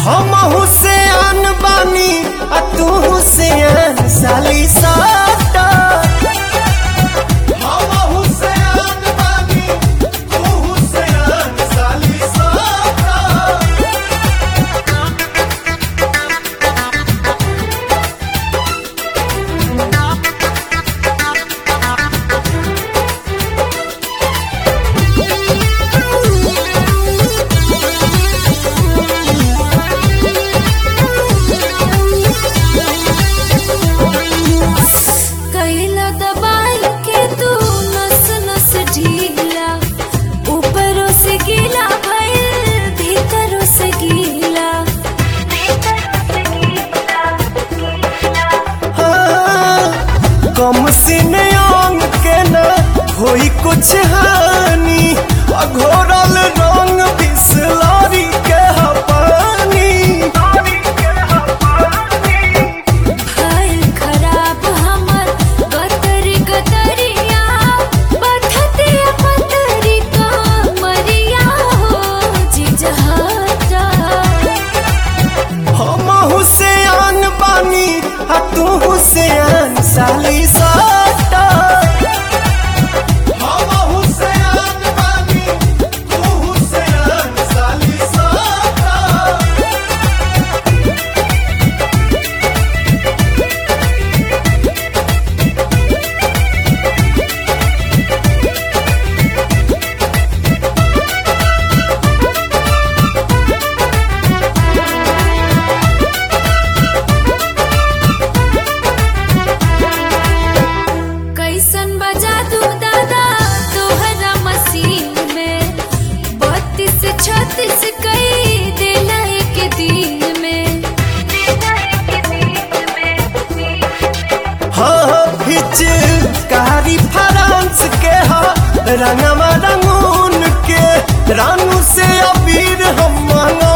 हम हुसैन बानी आ तू हुसैन साली साटा हम हुसैन बानी तू हुसैन साली साटा कैला दबाई के तू नस नस ढीला ऊपरों से गीला भइल भीतरों से गीला कम सीने अंग के न होई कुछ हानि अघोरल रंग बिसलरी के ह पानी भइल खराब हमर गतरी गतरिया बथतिया पतरी का मरिया हो जिजहता हम हुसैन बानी आ तू हुसैन साली साटा हम हुसैन बानी तू हुसैन साली साटा कैसन बजा दू दादा तोहरा मसीन में बत्तीस छत्तीस कई देना एक दिन में हाँ हिच कारी फ्रांस के हा रंगवा रंगून के रानू से अबीर हम मंगा